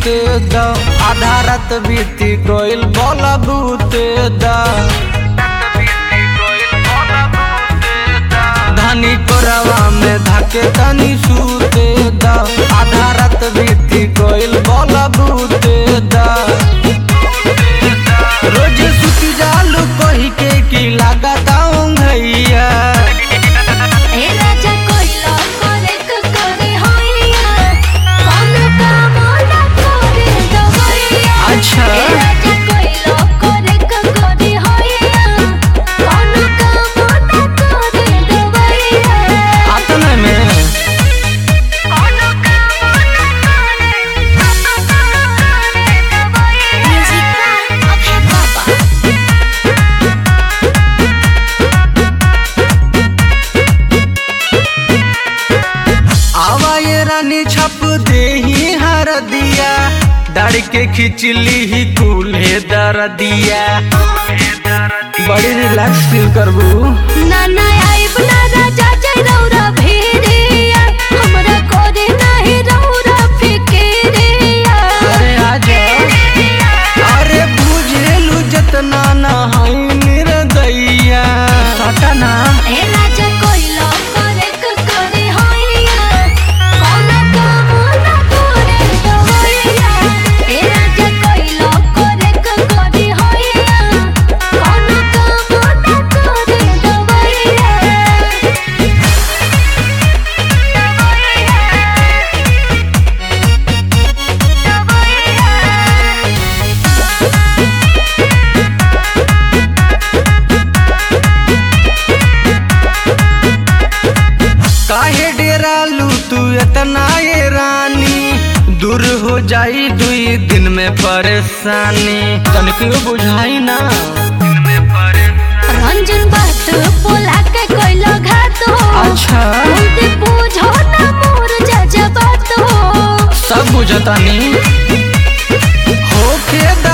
सूते द आधा रात बीती गइल बोला बूते द धनी कोरवा में धाके तनी सूते द आधा रात बीती गइल बोला बूते द रोज सुती जालू कही के की लागता भैया ए राजा कोइला करे क करे होइया कौन काम ना करे दवैया अच्छा। ए राजा कोइला करे क करे होइया कौन काम ना करे दवैया आतने में कौन काम ना करे दवैया म्यूजिक अभय बाबा आवा ये रानी छप दे ही हर दिया डर के खिचली ही कूल्हे दर दिया बड़ी रिलैक्स फील करबू नाना आइब ना राजा जय रौरा भेड़िया हमरा कोरे नाही रौरा फिकेरिया अरे आजा अरे बुझेलू जतना ना हई निर्दयिया सटना ए राजा कोइला करे क करे होइया कौन काम ना करे दवैया ए राजा कोइला करे क करे होइया कौन काम ना करे दवैया काहे डेरालू तू इतना ये रानी दूर हो जाई दुई दिन में परेशानी तनिको बुझाई ना रंजन बात बोला के कोइला घात हो अच्छा बोलते पूछो ना मोर जज बात हो सब बुझतानी होखे द